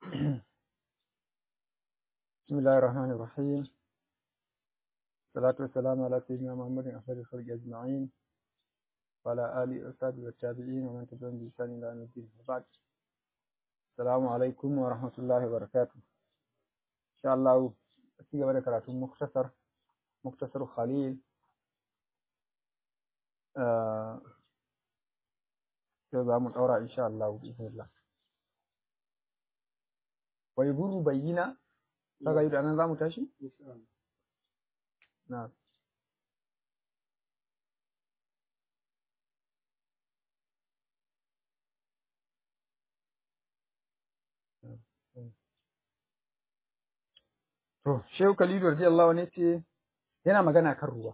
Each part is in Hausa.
بسم الله الرحمن الرحيم الصلاة والسلام على سيدنا محمد أفضل الخلق أجمعين وعلى آله وصحبه والتابعين ومن تبعهم بإحسان إلى يوم الدين وبعد السلام عليكم ورحمة الله وبركاته إن شاء الله أتيجي بدأ كراتون مختصر مختصر خليل آه za mu ɗaura insha Allah bismillah wai guru bayyina kaga yi da nan za mu tashi na to shehu khalilu radiyallahu ne ce yana magana kan ruwa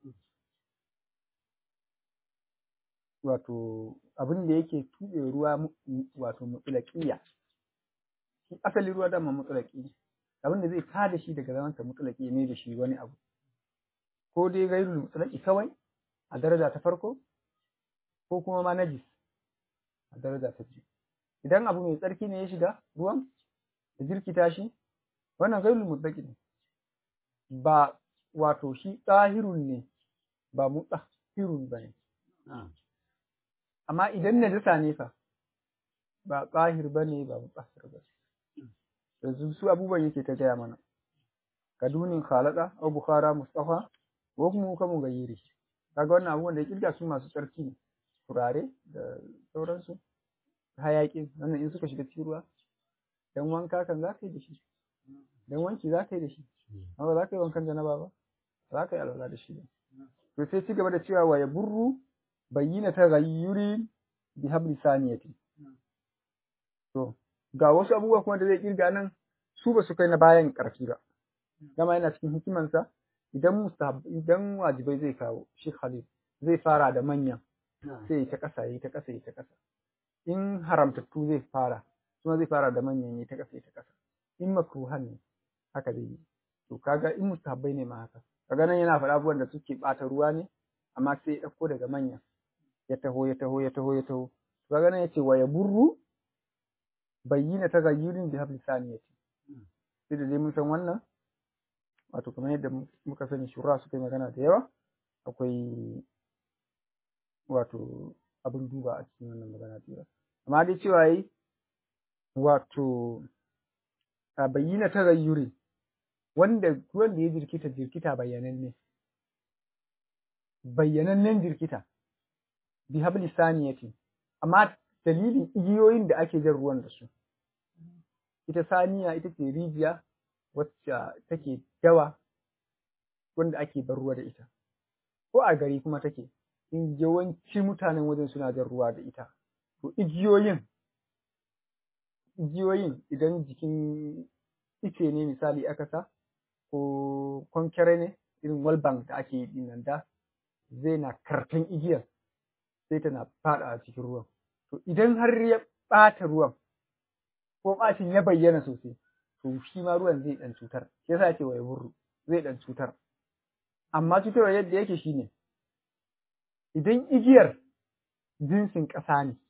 wato abin da yake tuɓe ruwa wato mutulaƙiya shi asali ruwa dama mutulaƙi abin da zai tada shi daga zamansa mutulaƙi ne da shi wani abu ko dai gairul mutulaƙi kawai a daraja ta farko ko kuma ma najis a daraja ta biyu idan abu mai tsarki ne ya shiga ruwan da jirkita shi wannan gairul mutulaƙi ne ba wato shi tsahirun ne ba mutahirun ba ne amma idan najasa ne fa ba tsahir ba ne ba mutsahir ba yanzu su abubuwan yake ta gaya mana kadunin khalada au bukhara mustafa ko kuma kamu gayyiri kaga wannan abubuwan da ya kirga su masu tsarki ne turare da sauransu hayaƙi wannan in suka shiga cikin ruwa dan wanka kan za ka yi da shi dan wanki za ka yi da shi amma ba za ka yi wankan janaba ba za ka yi alwala da shi ba to sai ci gaba da cewa wa ya burru bayyana ta gayyuri bi habli saniyati to ga wasu abubuwa kuma da zai kirga nan su ba su kai na bayan karfi ba dama yana cikin hikimansa idan mustahab idan wajibai zai kawo shi Khalid zai fara da manyan sai ta kasa yi ta kasa yi ta kasa in haramtattu zai fara kuma zai fara da manyan yi ta kasa yi ta kasa in makruhan ne haka zai yi to kaga in mustahabbai ne ma haka kaga nan yana faɗa abubuwan da suke ɓata ruwa ne amma sai ya ɗauko daga manyan ya taho ya taho ya taho ya taho kaga nan yace wa yaburru bayyina tagayyurin bi habli saniyati sai da dai mun san wannan wato kamar yadda muka sani shura suka yi magana da yawa akwai wato abin duba a cikin wannan magana tira amma dai cewa yi wato a bayyina tagayyuri wanda wanda ya jirkita jirkita bayyananne bayyanannen jirkita bi habli saniyati amma dalilin igiyoyin da ake jan ruwan da su ita saniya ita ce rijiya wacce take dawa wanda ake bar ruwa da ita ko a gari kuma take in yawanci mutanen wajen suna jan ruwa da ita to igiyoyin igiyoyin idan jikin ice ne misali aka sa ko kwankere ne irin walbank da ake yi nan da zai na karfin igiyar sai tana faɗa a cikin ruwan. To idan har ya ɓata ruwan ko ɓacin ya bayyana sosai, to shi ma ruwan zai ɗan cutar. Shi yasa ce wa ya burru zai ɗan cutar. Amma cutarwa yadda yake shi ne, idan igiyar jinsin ƙasa ne,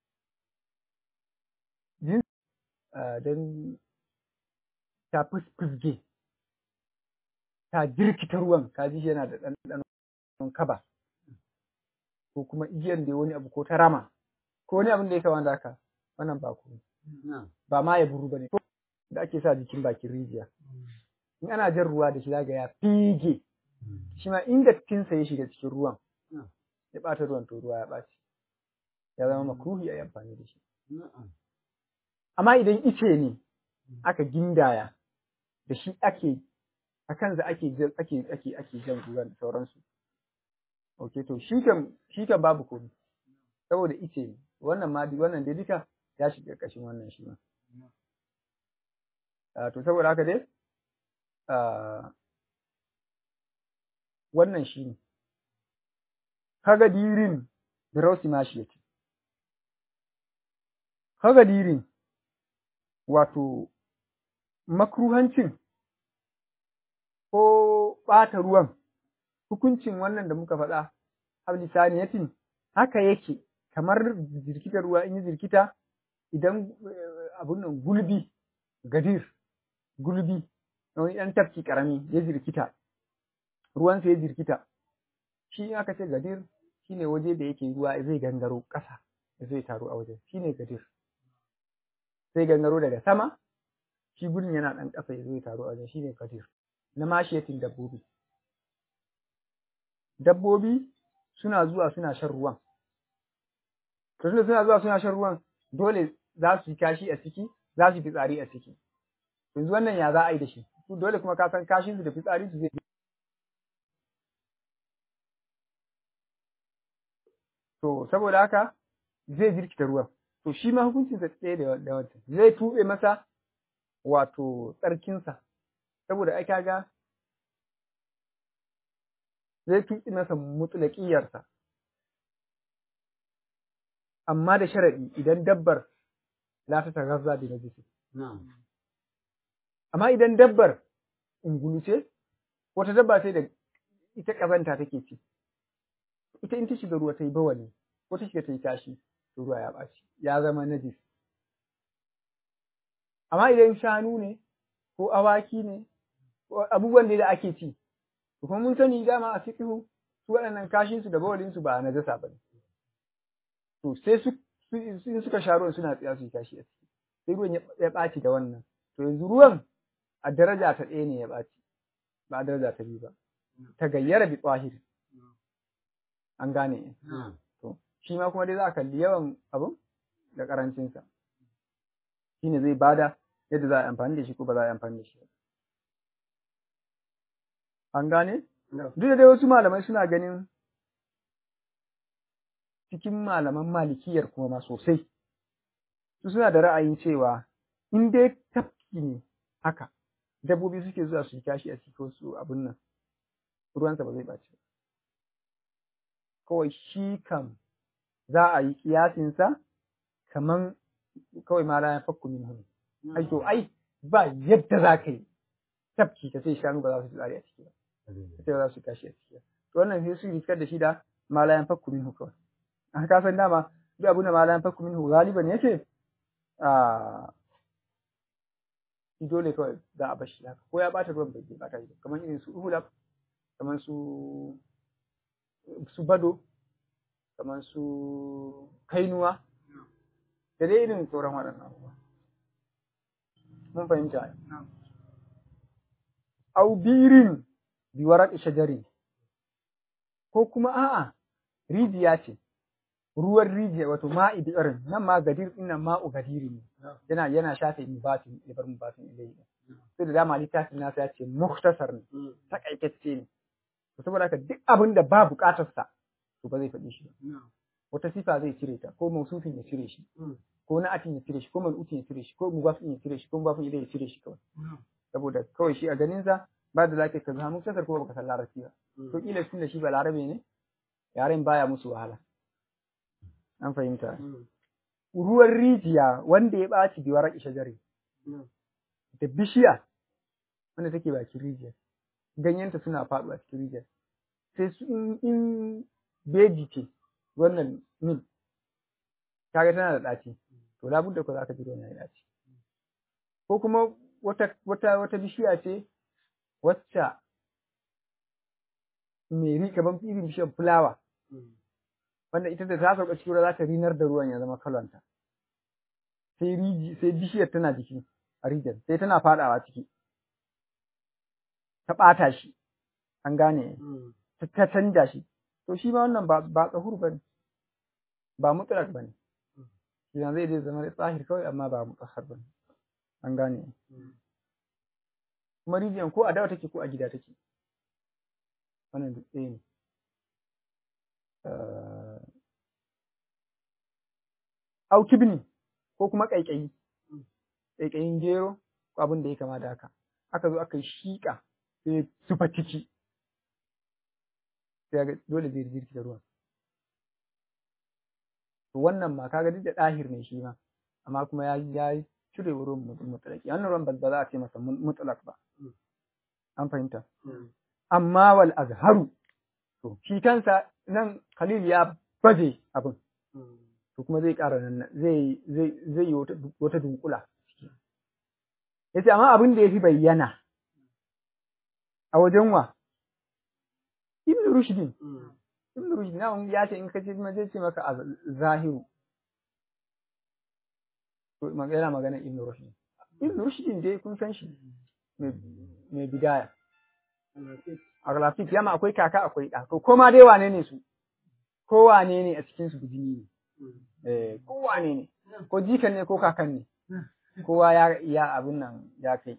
jinsin don ta fusge ta jirkita ruwan, ka ji shi yana da ɗanɗanon kaba. ko kuma igiyar da wani abu ko ta rama ko wani abin da ya kama da haka wannan ba ku ba ma ya buru bane da ake sa jikin bakin rijiya in ana jan ruwa da shi zaga ya fige shi ma inda tinsa ya shiga cikin ruwan ya ɓata ruwan to ruwa ya ɓaci ya zama makruhi a yi amfani da shi amma idan ice ne aka gindaya da shi ake a kansa ake ake ake ake jan ruwan da sauransu Ok, to shi kan shi kan babu komai. Saboda ice ne. Wannan ma wannan dai duka ya shiga ƙarƙashin wannan shi ma. Uh, to saboda haka dai uh, wannan shi ne. Kaga dirin da rausi ma shi yake. Kaga dirin wato makruhancin ko ɓata ruwan hukuncin wannan da muka faɗa habli saniyatin haka yake kamar jirkitar ruwa in yi jirkita idan abun nan gulbi gadir gulbi wani ɗan tafki ƙarami ya jirkita ruwansa ya jirkita shi aka ce gadir shine waje da yake ruwa zai gangaro ƙasa zai taru a wajen shine gadir sai gangaro daga sama shi gudun yana ɗan ƙasa ya zai taru a wajen shine gadir na mashiyatin dabbobi dabbobi suna zuwa suna shan ruwan to tunda suna zuwa suna shan ruwan dole za su yi kashi a ciki za su yi fitsari a ciki yanzu wannan ya za a yi da shi dole kuma ka san kashin su da fitsari su zai to saboda haka zai jirkita ruwan to shi ma hukuncin sa tsaye da wancan zai tuɓe masa wato tsarkinsa saboda ai kaga zai tuɓe masa mutulaƙiyarsa amma da sharaɗi idan dabbar la ta tagazza bi najisi amma idan dabbar ungulu ce wata dabba sai da ita ƙazanta take ci ita in ta shiga ruwa ta yi bawali ko ta shiga ta yi tashi to ruwa ya ɓaci ya zama najis amma idan shanu ne ko awaki ne ko abubuwan da ake ci to kuma mun sani dama a fiqhu su waɗannan kashin su da bawalin su ba a najasa ba ne to sai su in suka sha ruwan suna tsaya su yi kashi a ciki sai ruwan ya ɓaci da wannan to yanzu ruwan a daraja ta ɗaya ne ya ɓaci ba a daraja ta biyu ba ta gayyara bi tsahir an gane to shi ma kuma dai za a kalli yawan abun da karancinsa shi ne zai bada yadda za a yi amfani da shi ko ba za a yi amfani da shi an gane duk da dai wasu malamai suna ganin cikin malaman malikiyar kuma ma sosai su suna da ra'ayin cewa in dai tafki ne haka dabbobi suke zuwa su yi kashi a cikin su abin nan ruwansa ba zai ɓaci ba kawai shi kam za a yi kiyasinsa kaman kawai ma la fakku min hun ai to ai ba yadda za ka yi tafki ka sai shanu ba za su tsari a ciki ba sai ba za su kashi a ciki ba to wannan sai su riskar da shi da ma la fakku min kawai a ka san dama duk abin da ma la fakku min galiban yake a dole kawai za a bar shi haka ko ya bata ruwan bai bata shi kamar irin su uhulab kamar su su bado kamar su kainuwa da dai irin sauran waɗannan abubuwa mun fahimta au birin biwarar shajari ko kuma a'a rijiya ce ruwan rijiya wato ma'i bi'arin nan ma gadir din nan ma'u gadiri ne yana yana shafe mubatin ya bar mubatin ilai sai da dama littafin nasa ya ce muhtasar ne takaitacce ne saboda haka duk abin da ba bukatar sa to ba zai faɗi shi ba wata sifa zai cire ta ko mausufin ya cire shi ko na'atin ya cire shi ko mal'utin ya cire shi ko mubafin ya cire shi ko mubafin ilai ya cire shi kawai saboda kawai shi a ganin sa ba da zaka ka zama muktasar ko baka san larabci ba to kila tun da shi ba larabe ne yaren baya musu wahala an fahimta ruwan rijiya wanda ya ɓaci biwar ishajari da bishiya wanda take bakin rijiyar ganyenta suna faɗuwa cikin rijiyar sai su in beji ce wannan mil kaga tana da ɗaci to labudda ko za ka ji ruwan ya ɗaci ko kuma wata wata wata bishiya ce wacce mai ri kaman irin bishiyar fulawa wanda ita da ta sauka cikin ruwa za ta rinar da ruwan ya zama kalonta sai riji sai bishiyar tana jiki a rijiyar sai tana fadawa ciki ta ɓata shi an gane ta canja shi to shi ma wannan ba ba tsahur bane ba mutlaq bane shi zai dai zama tsahir kawai amma ba mutahhar bane an gane kuma rijiyar ko a dawa take ko a gida take wannan duk ɗaya ne au kibni ko kuma ƙaiƙayi ƙaiƙayin gero ko abin da ya kama da haka aka zo aka yi shiƙa sai zufa ciki sai ga dole zai jirki da ruwan to wannan ma kaga duk da ɗahir ne shi ma amma kuma ya ya cire ruwan mutlaki wannan ruwan ba za a ce masa mutlak ba an fahimta amma wal azharu to shi kansa nan Khalil ya baje abin to kuma zai ƙara nan zai zai zai yi wata dunkula yace amma abin da yafi bayyana a wajen wa Ibn Rushd Ibn Rushd na ya ce in ka ce ma zai ce maka a zahiru to yana magana Ibn Rushd Ibn Rushd dai kun san shi mai bidaya a Galafik yama akwai kaka akwai ɗa to koma dai wane ne su ko wane ne a cikin su bijini ne eh ko wane ne ko jikan ne ko kakan ne kowa ya ya abin nan ya kai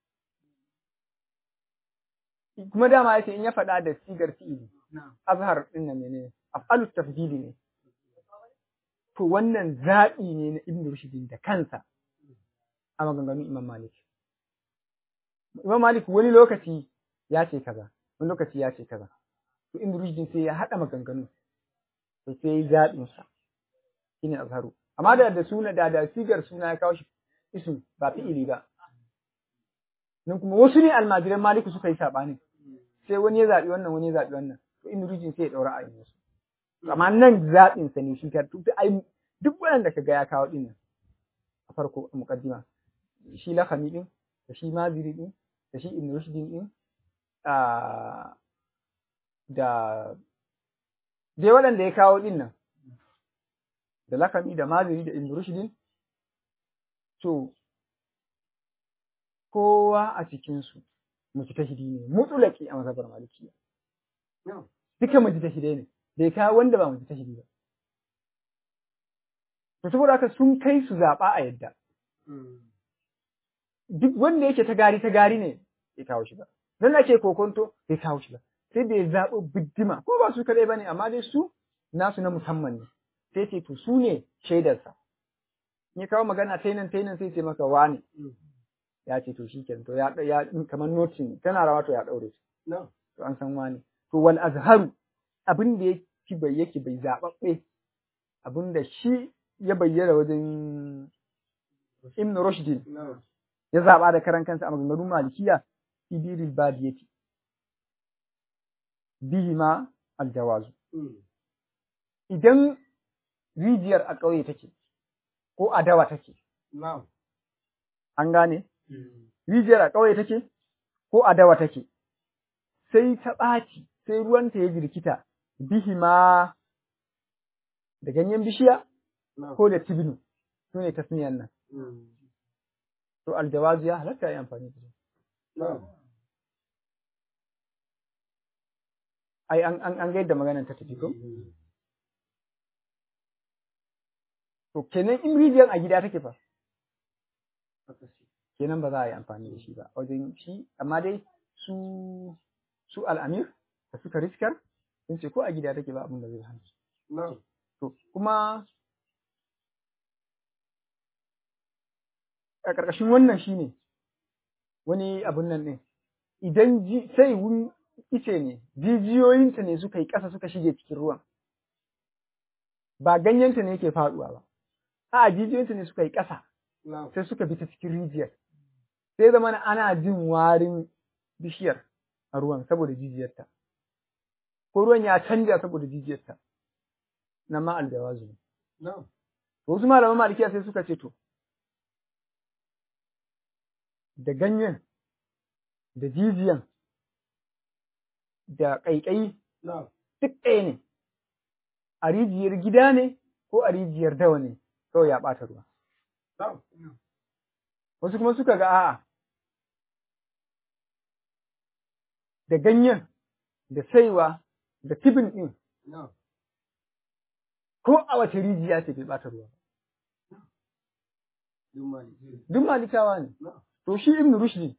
kuma dama yace in ya faɗa da sigar fi'ili azhar din nan menene af'alu tafdili ne to wannan zaɓi ne na Ibn Rushd da kansa a maganganun Imam Malik Imam Malik wani lokaci ya ce kaza wani lokaci ya ce kaza to Ibn Rushd sai ya haɗa maganganu to sai ya zaɓin sa shine azharu amma da da suna da da sigar suna ya kawo shi isim ba fi'ili ba nan kuma wasu ne almajiran Maliku suka yi saɓani sai wani ya zaɓi wannan wani ya zaɓi wannan to Ibn Rushd sai ya ɗaura a yanzu amma nan zaɓin sa ne shi ka ai duk waɗanda ka ga ya kawo ɗin nan a farko a muqaddima shi lakami ɗin da shi maziri ɗin da shi ibn rushd ɗin da dai waɗanda ya kawo ɗin nan da lakami da maziri da ibn rushd to kowa a cikinsu mujtahidi ne mutulaki a mazhabar malikiya duka mujtahidai ne bai kawo wanda ba mujtahidi ba to saboda haka sun kai su zaɓa a yadda duk wanda yake ta gari ta gari ne bai kawo shi ba don ake kokonto bai kawo shi ba sai bai zaɓi biddima ko ba su kaɗai ba ne amma dai su nasu na musamman ne sai ce to su ne shaidarsa ya kawo magana tainan tainan sai ce maka wane ya ce to shikenan to ya ya kamar notin tana rawa to ya daure shi to an san wane to wal azharu abin da yake bai yake bai zababbe abin da shi ya bayyana wajen Ibn Rushd ya zaba da karan kansa a maganganun Malikiya Ibiril Badiyati bihi ma aljawazu idan rijiyar a ƙauye take ko a dawa take an gane rijiyar a ƙauye take ko a dawa take sai ta ɓaci sai ruwanta ya jirkita bihi ma da ganyen bishiya ko da tibinu su ne tasniyan nan to aljawazu ya halatta ya amfani da ai an an an ga yadda maganar ta tafi ko to kenan in rijiyar a gida take fa kenan ba za a yi amfani da shi ba wajen shi amma dai su su al'amir da suka riskar sun ce ko a gida take ba abin da zai hana to kuma a ƙarƙashin wannan shine wani abun nan ɗin idan sai wun ice ne jijiyoyinta ne suka yi ƙasa suka shige cikin ruwan ba ganyenta ne yake faɗuwa ba a jijiyoyinta ne suka yi ƙasa sai suka bi ta cikin rijiyar sai zama ana jin warin bishiyar a ruwan saboda jijiyarta ko ruwan ya canja saboda jijiyarta na ma aljawazu ne wasu malaman malikiya sai suka ce to da ganyen da jijiyan da ƙaiƙayi duk ɗaya ne a rijiyar gida ne ko a rijiyar dawa ne kawai ya ɓata ruwa wasu kuma suka ga a'a da ganyen da saiwa da tibin ɗin ko a wace rijiya ce bai ɓata ruwa duk malikawa ne to shi ibn rushdi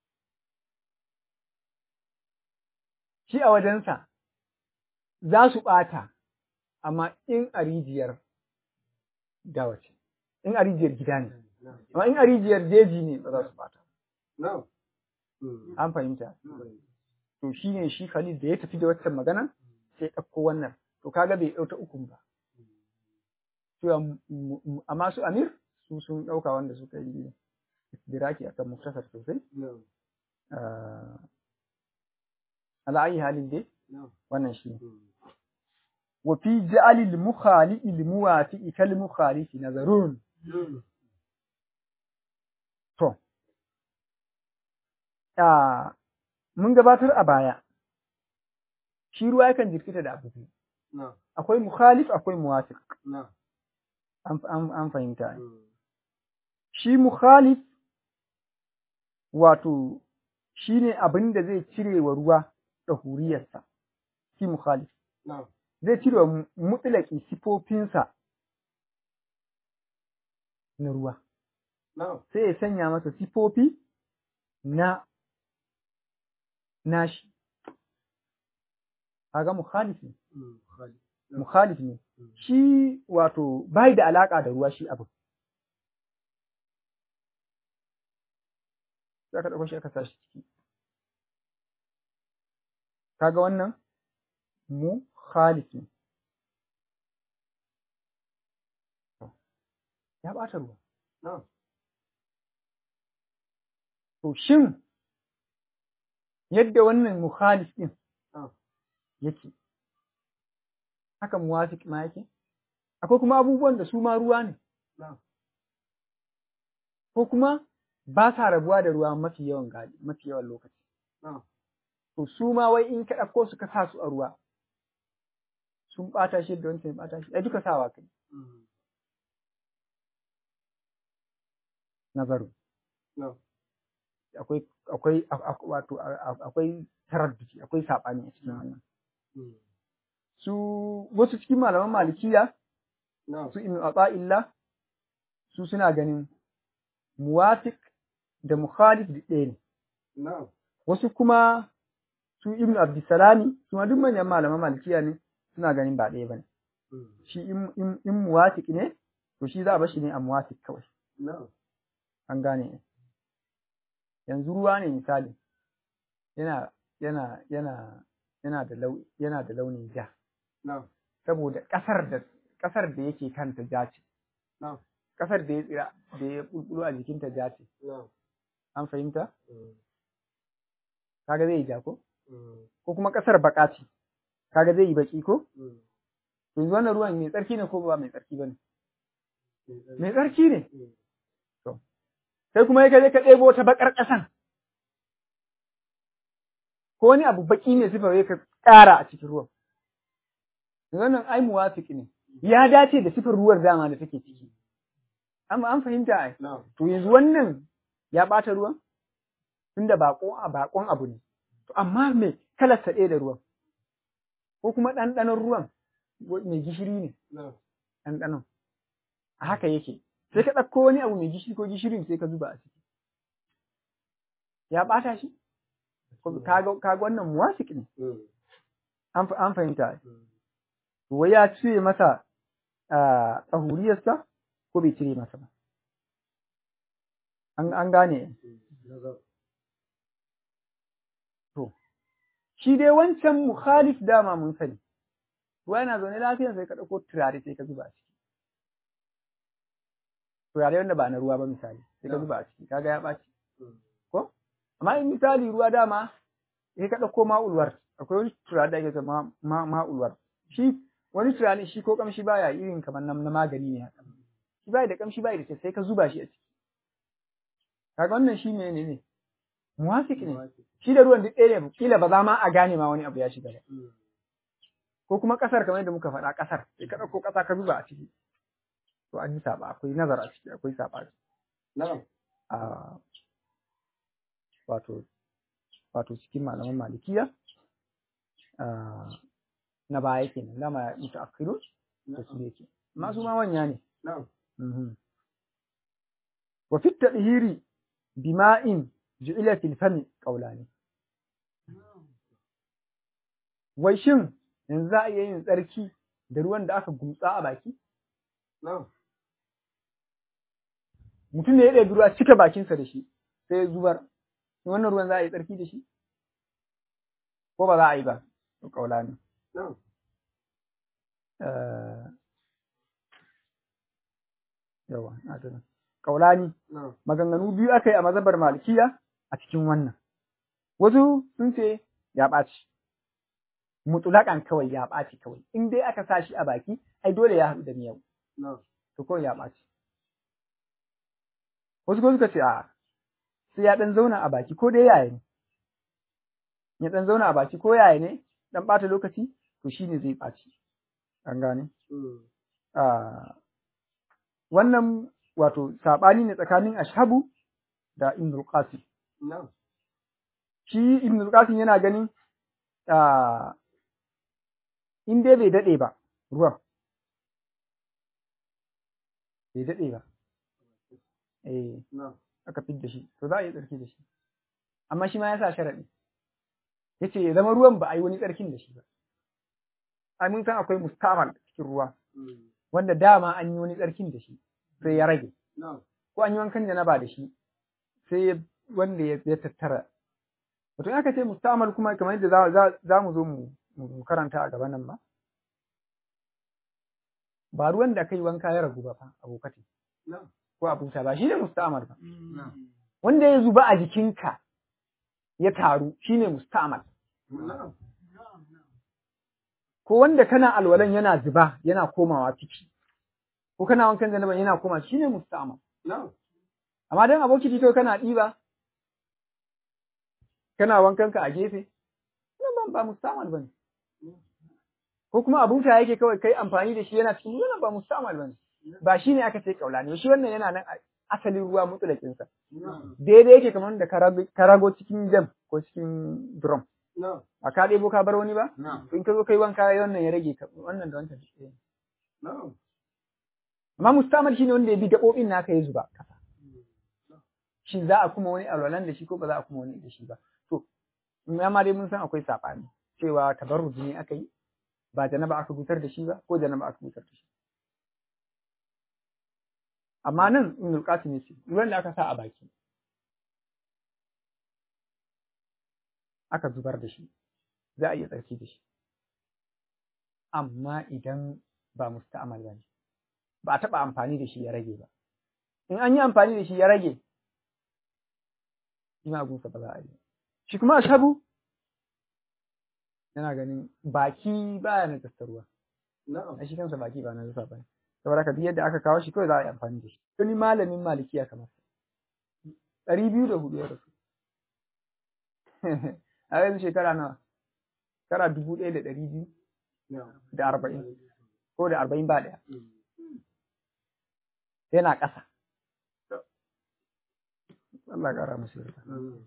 shi a wajensa za su ɓata amma in a rijiyar dawa ce in a rijiyar gida ne amma in a rijiyar jeji ne ba za su ɓata an fahimta to shi ne shi Khalid da ya tafi da waccan magana sai ɗauko wannan to kaga bai ɗauta ukun ba amma su Amir su sun ɗauka wanda suka yi diraki akan muktasar sosai ala ayi halin dai wannan shi wa fi ja'ali al-mukhali al-muwafi'i kal mukhalifi nazarun to a mun gabatar a baya shi ruwa yakan jirkita da abu biyu na'am akwai mukhalif akwai muwafiq na'am an an, an fahimta shi mukhalif wato shine abin da zai cire wa ruwa ɗahuriyarsa shi mukhalif na'am zai cire wa mutlaki sifofinsa na ruwa na'am sai ya sanya masa sifofi na nashi kaga mukhalif ne Mm, Khalid. mukhalif ne Mm. shi wato bai da alaka da ruwa shi abu sai ka dauko shi aka sashi ciki kaga wannan mukhalif ne ya bata ruwa na'am to shin yadda wannan mukhalif din Ah. yake haka muwafiq ma yake akwai kuma abubuwan da su ma ruwa ne na'am ko kuma ba sa rabuwa da ruwa mafi yawan gali mafi yawan lokaci na'am to su ma wai in ka ɗauko su ka sa su a ruwa sun ɓata shi da wancan ya ɓata shi ai duka sawa kai Mm, nazaru na'am akwai akwai a- a- wato a- a- akwai taradduci akwai saɓani a cikin wannan Mm, su wasu cikin malaman malikiya na'am su ibn Ata'illah su suna ganin muwafiq da mukhalif da ɗaya ne na'am wasu kuma su ibn Abdussalami su ma duk manyan malaman malikiya ne suna ganin ba ɗaya bane Mm, shi in in, in muwafiq ne to shi za a bar shi ne a muwafiq kawai na'am an gane yanzu ruwa ne misali yana yana yana yana da lau yana da launin ja na'am saboda ƙasar da ƙasar da yake kanta ja ce na'am ƙasar da ya tsira da ya bulbulo a jikinta ja ce na'am an fahimta Mm, kaga zai yi ja ko mm, ko kuma ƙasar baƙa ce kaga zai yi baƙi ko mm. to yanzu wannan ruwan mai tsarki ne ko ba mai tsarki bane Mm, mai tsarki ne mm, sai kuma ya je ka ɗebo ta baƙar ƙasan ko wani abu baƙi ne sifa ya ka ƙara a cikin ruwan wannan ai muwafiq ne ya dace da sifar ruwan dama da take ciki amma an fahimta ai na'am to yanzu wannan ya ɓata ruwan tunda baƙo a baƙon abu ne to amma me kalar sa ɗaya da ruwan ko kuma ɗanɗanon ruwan wa- mai gishiri ne na'am ɗanɗanon a haka yake sai ka ɗauko wani abu mai gishiri ko gishirin sai ka zuba a ciki ya ɓata shi Ko kaga kaga wannan muwafiq ne Mm, an fa- an fahimta ai. mm. to wai ya cire masa a tsahuriyarsa ko bai cire masa ba an an gane Mm, nazar. shi dai wancan mukhalif dama mun sani ruwa yana zaune lafiya sai ka ɗauko turare sai ka zuba a ciki turare wanda ba na ruwa ba misali sai ka Yeah. zuba a ciki kaga ya ɓaci Mm, ko amma in misali ruwa dama sai ka ɗauko ma'ulwar akwai wani turare da ake cewa ma ma'ulwar shi wani turare shi ko kamshi baya irin kamar na na magani ne haka shi bai da kamshi bai da sai sai ka zuba shi a ciki kaga wannan shi ne ne ne muwafiq ne muwafiq. shi da ruwan duk ɗaya ne kila ba za ma a gane ma wani abu ya shiga ba Mm, ko kuma ƙasar kamar yadda muka faɗa ƙasar sai ka ɗauko ƙasa ka zuba a ciki to an yi saɓa akwai nazar a ciki akwai saɓa na'am a wato wato cikin malaman malikiya ah, na baya kenan dama mutaakhirun da su yake amma su ma wanya ne na'am Mhm. wa fi tadhiri bima'in ju'ila fil fami qawlani wai shin yanzu za a iya yin tsarki da ruwan da aka gumtsa a baki na'am mutum ne ya ɗebi ruwa cika bakinsa da shi sai ya zubar wannan ruwan za a yi tsarki da shi ko ba za a yi ba to kaula ne na'am yawa na tuna kaulani na'am maganganu biyu aka yi a mazhabar malikiya a cikin wannan wasu sun ce ya ɓaci mutulakan kawai ya ɓaci kawai in dai aka sa shi a baki ai dole ya haɗu da miyau na'am to kawai ya ɓaci wasu kuma suka ce a sai ya ɗan zauna a baki ko dai yaya ne ya dan zauna a baki ko yaya ne dan bata lokaci to shine zai ɓaci an gane a wannan wato sabani ne tsakanin ashabu da ibn qasim shi ibn qasim yana ganin a in dai bai dade ba ruwan bai dade ba eh aka fidda shi to za a yi tsarki da shi amma shi ma ya sa sharaɗi ya ce ya zama ruwan ba a yi wani tsarkin da shi ba a mun san akwai mustamal cikin ruwa wanda dama an yi wani tsarkin da shi sai ya rage ko an yi wankan janaba da shi sai wanda ya tattara wato aka ce mustamal kuma kamar yadda za mu zo mu karanta a gaban nan ba ba ruwan da kai wanka ya ragu ba fa abokati ko abuta ba shi ne mustamal ba wanda ya zuba a jikinka ya taru shine mustamal ko wanda kana alwalan yana zuba yana komawa ciki ko kana wankan janaba yana koma shine mustamal amma dan aboki to kana diba kana wankan ka a gefe nan ba mustamal bane ko kuma abuta yake kawai kai amfani da shi yana cikin wannan ba mustamal bane ba shine aka ce kaulani shi wannan yana nan asalin ruwa mutulakin sa daidai yake kamar da karago cikin jam ko cikin drum a ka ɗebo ka bar wani ba in ka zo kai wanka wannan ya rage wannan da wancan shi amma mustamal shine wanda ya bi gaɓoɓin naka ya zuba kasa shin za a kuma wani alwalan da shi ko ba za a kuma wani da shi ba to ma dai mun san akwai saɓani cewa tabarruji ne aka yi ba janaba aka gutar da shi ba ko janaba aka gutar da shi amma nan ibn qasim yace ruwan da aka sa a baki aka zubar da shi za a iya tsarki da shi amma idan ba musta'mal ba ne ba a taɓa amfani da shi ya rage ba in an yi amfani da shi ya rage shi ma gunsa ba za a yi shi kuma ashabu yana ganin baki baya na ruwa a shi kansa baki ba na zufa ba ne saboda ka yadda aka kawo shi kawai za a yi amfani da shi wani malamin malikiya kamar ɗari biyu da hudu ya rasu a yanzu shekara nawa shekara dubu ɗaya da ɗari biyu da arba'in ko da arba'in ba ɗaya yana ƙasa Allah ƙara musu yarda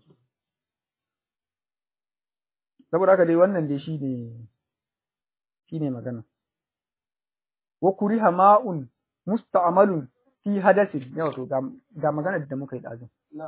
saboda haka dai wannan dai shi ne shi ne magana wa kuriha ma'un musta'malun fi hadasin yau to ga magana da muka yi ɗazun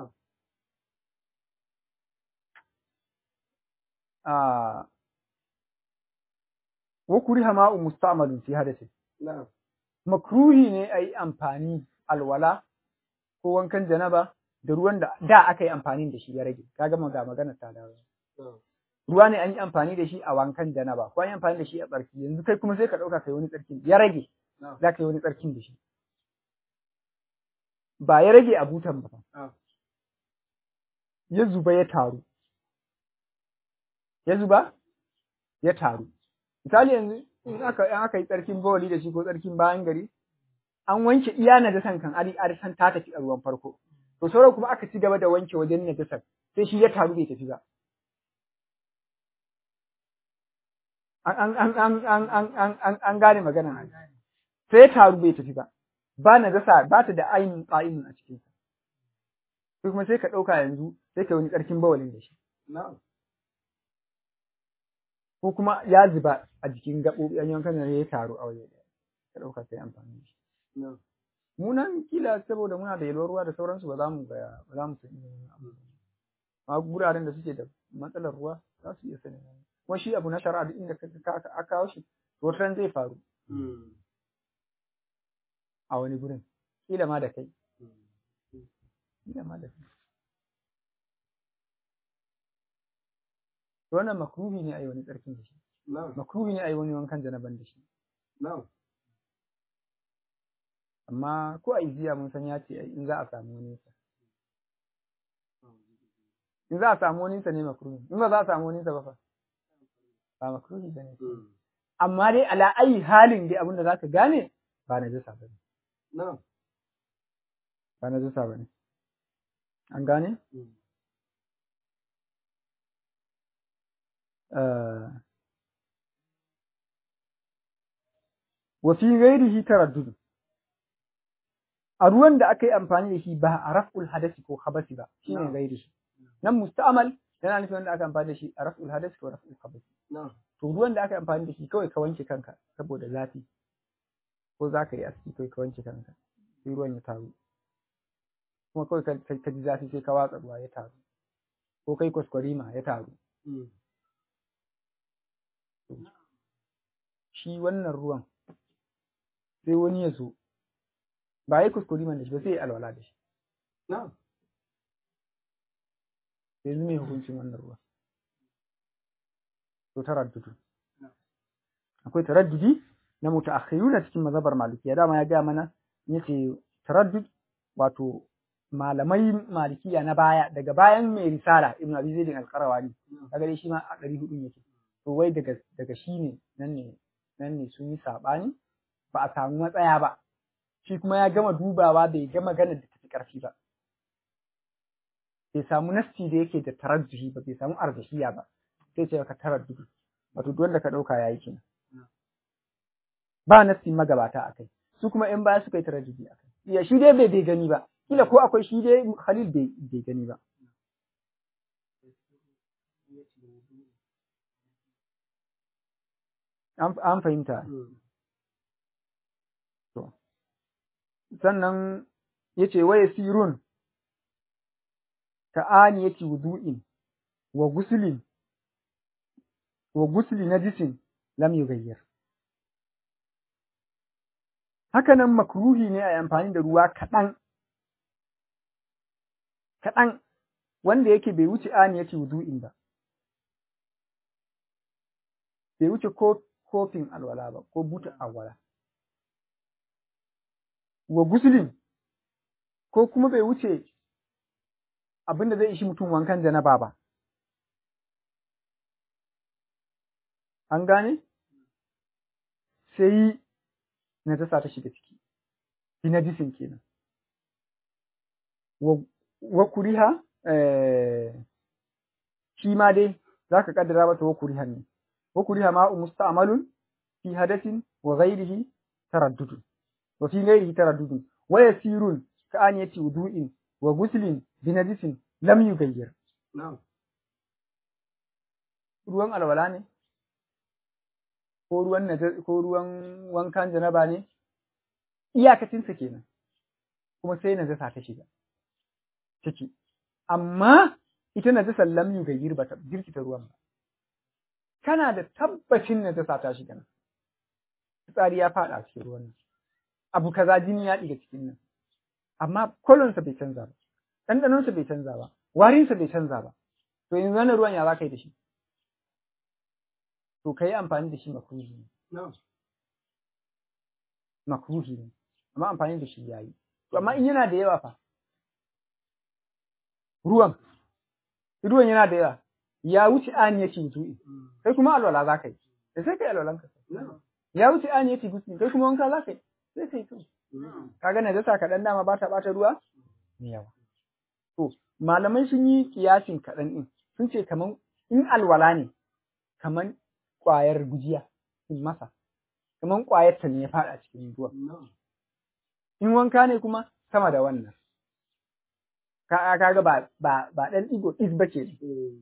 wa kuriha ma'un musta'malun fi hadasin makruhi ne a yi amfani alwala ko wankan janaba da ruwan da da aka yi amfani da shi ya rage kaga ga magana ta dawo ruwa ne an yi amfani da shi a wankan janaba ko an yi amfani da shi a tsarki yanzu kai kuma sai ka ɗauka kai wani tsarkin ya rage za ka yi wani tsarkin da shi ba ya rage a butan ba ya zuba ya taru ya zuba ya taru misali yanzu in aka in aka yi tsarkin bawali da shi ko tsarkin bayan gari an wanke iya najasan kan ari ari san ta tafi a ruwan farko to sauran kuma aka ci gaba da wanke wajen najasar sai shi ya taru bai tafi ba an an an an an an an an gane magana sai ya taru bai tafi ba ba najasa ba ta da ainihin ƙa'imin a cikin sa sai kuma sai ka ɗauka yanzu sai ka wani tsarkin bawalin da shi ko kuma ya zuba a jikin gaɓoɓi an yankan da ya taru a waje ɗaya ka ɗauka sai amfani da shi mu nan kila saboda muna da yalwar ruwa da sauransu ba za mu ga ba za mu san irin abu amma guraren da suke da matsalar ruwa za su iya sanin kuma shi abu na shari'a duk inda ka kawo shi to wata zai faru a wani gurin kila ma da kai kila ma da kai wannan makruhi ne a yi wani tsarkin da shi makruhi ne a yi wani wankan janaban da shi amma ko a iziya mun san ya ce in za a samu wani sa in za a samu wani sa ne makruhi in ba za a samu wani sa ba fa ba makruhi ba ne amma dai ala ayi halin dai abinda za ka gane ba na jisa ba ne ba na jisa ba ne an gane wa fi ghairihi taraddud a ruwan da aka yi amfani da shi ba a raf'ul hadasi ko habasi ba shine ghairihi nan musta'mal yana nufin wanda aka amfani da shi a raf'ul hadasi ko raf'ul habasi to ruwan da aka amfani da shi kawai ka wanke kanka saboda zafi ko za ka yi aski kawai ka wanke kanka sai ruwan ya taru kuma kawai ka ji zafi sai ka watsa ruwa ya taru ko kai kwaskwarima ya taru shi wannan ruwan sai wani ya zo ba yi kuskuriman da shi ba sai ya alwala da shi yanzu mai hukuncin wannan ruwan to taraddudu akwai taraddudi na mutaakhiruna cikin mazhabar malikiya dama ya ga mana yace taraddud wato malamai malikiya na baya daga bayan mai risala ibn abi zaid al-qarawani kaga dai shi ma a 400 yake to wai daga daga shi ne nan ne nan ne sun yi sabani ba a samu matsaya ba shi kuma ya gama dubawa bai ga maganar da tafi karfi ba bai samu nasti da yake da tarajjuhi ba bai samu arjahiya ba sai ce ka taraddudu wato duk wanda ka dauka yayi kenan ba nasti magabata akai su kuma in baya suka yi tarajjuhi akai ya shi dai bai bai gani ba kila ko akwai shi dai Khalil bai bai gani ba an fahimta to sannan yace waya sirun ta'ani yake wudu'in wa guslin wa gusli najisin lam yughayyir haka nan makruhi ne a amfani da ruwa kaɗan kaɗan wanda yake bai wuce ani yake wudu'in ba bai wuce ko kofin alwala ba ko buta alwala wa guslin ko kuma bai wuce abin da zai ishi mutum wankan janaba ba. An gane? Sai najasa ta shiga ciki, fi najisin kenan. Wa kuriha, shi ma dai za ka kaddara mata wa kuriha ne. Wa kuriha ma'u musta'malun fi hadasin wa ghairihi taraddudun. Wa fi ghairihi taraddudun. Wa yasirun ka an yati wudu'in wa guslin binajisin lam yugayyir ruwan alwala ne ko ruwan ko ruwan wankan janaba ne iyakacin sa kenan kuma sai najasa ta shiga ciki amma ita najasa lam yugayyir ba ta jirkita ruwan ba kana da tabbacin najasa ta shiga nan tsari ya fada cikin ruwan nan abu kaza jini ya diga cikin nan amma kolonsa bai canza ba ɗanɗanonsa bai canza ba, warinsa bai canza ba, to yanzu wannan ruwan ya za ka yi da shi? To ka yi amfani da shi makruhi ne. Makruhi ne, amma amfani da shi ya yi. To amma in yana da yawa fa, ruwan, ruwan yana da yawa, ya wuce an yake mutu'i, kai kuma alwala za ka yi, da sai ka yi alwalan ka. Ya wuce an yake gusi, kai kuma wanka za ka yi, sai ka yi to. Ka ga najasa kaɗan dama ba ta ɓata ruwa? Mai yawa. To, malamai sun yi kiyasin kaɗan ɗin, sun ce kaman in alwala ne, kaman ƙwayar gujiya, in masa, kaman ƙwayar ta ne ya faɗa cikin ruwa. In wanka ne kuma sama da wannan. Ka ga ba ba ba ɗan ɗigo ɗis ba ke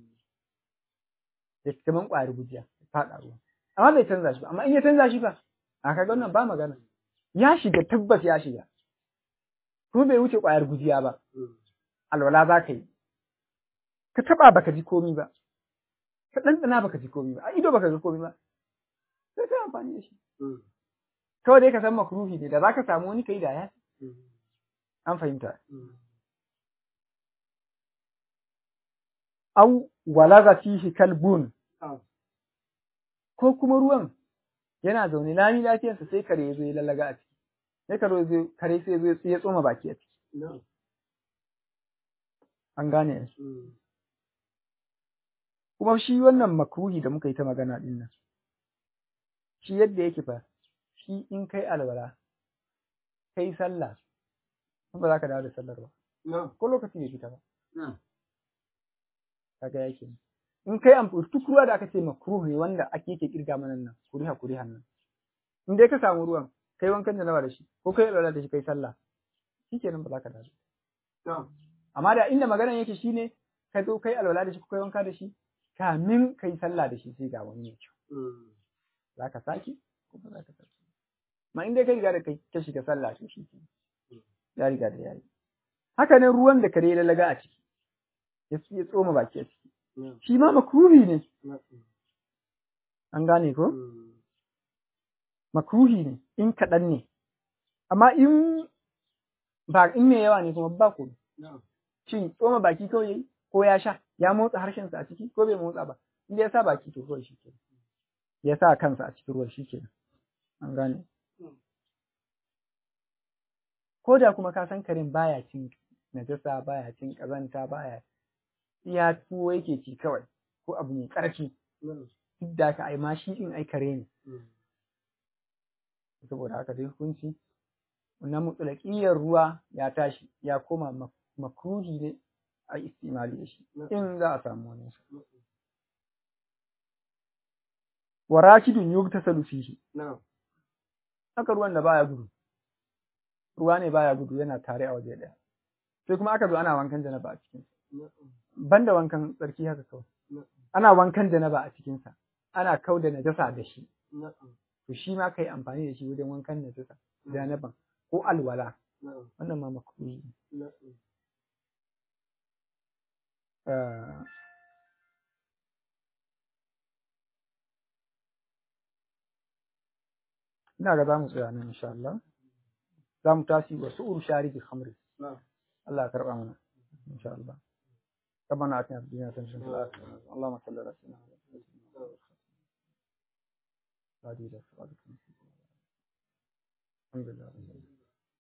da kaman ƙwayar gujiya faɗa ruwa. Amma bai canza shi ba, amma in ya canza shi ba, a kaga wannan ba magana. Ya shiga tabbas ya shiga. Kuma bai wuce ƙwayar gujiya ba. alwala za ka yi, ka taɓa baka ji komi ba, ka ɗanɗana baka ji komi ba, a ido baka ga komi ba, sai ka amfani da shi. Kawai dai ka san makruhi ne, da za ka samu wani kai da ya An fahimta. Au walaga fihi kalbun, ko kuma ruwan yana zaune lami lafiyarsa sai kare ya zo ya lallaga a ciki, sai kare sai ya zo ya tsoma baki a ciki. an gane kuma shi wannan makruhi da muka yi ta magana din nan shi yadda yake fa shi in kai alwala kai sallah ba za ka dawo da sallar ba ko lokaci bai fita ba kaga yake in kai amfani duk ruwa da aka ce makruh ne wanda ake yake kirga mana nan kuriha kurihan nan in dai ka samu ruwan kai wankan janaba da shi ko kai alwala da shi kai sallah shikenan ba za ka dace na'am amma da inda maganar yake shine ka zo kai alwala da shi ko kai wanka da shi kamin kai sallah da shi sai ga wani mai kyau Mm. za ka sake ko ba za ka sake ma in dai kai riga da kai ka shiga sallah to shi ke ya riga da yayi haka nan ruwan da kare ya lalaga a ciki ya ya tsoma baki a ciki na'am shi ma makruhi ne na'am an gane ko Mm. makruhi ne in kaɗan ne amma in ba in mai yawa ne kuma ba ko na'am shin tsoma baki kawai yayi ko ya sha ya motsa harshensa a ciki ko bai motsa ba in ya sa baki to kawai shi kenan ya sa kansa a cikin ruwan shi kenan an gane Mm. ko da kuma ka san karen baya cin najasa baya cin kazanta baya iya tuwo yake ci kawai ko abu mai ƙarfi na'am duk da haka ai ma shi din ai kare ne Mm. saboda haka dai hukunci na mutsulakiyar ruwa ya tashi ya koma mak- makruhi ne a istimali da shi in za a samu wani sa wa rakidun yugtasalu fihi na'am haka ruwan da baya gudu ruwa ne baya gudu yana tare a waje daya sai kuma aka zo ana wankan janaba a cikin na'am banda wankan tsarki haka kawai na'am ana wankan janaba a cikin sa ana kauda najasa da shi na'am to shi ma kai amfani da shi wajen wankan najasa janaban ko alwala na'am wannan ma makruhi ne na'am Ah, ina ga za mu tsaya nan insha Allah za mu tashi wa su'ur sharibi khamri na'am Allah ya karba mana insha Allah ربنا آتنا في الدنيا حسنة وفي الآخرة اللهم صل على سيدنا محمد الحمد لله رب العالمين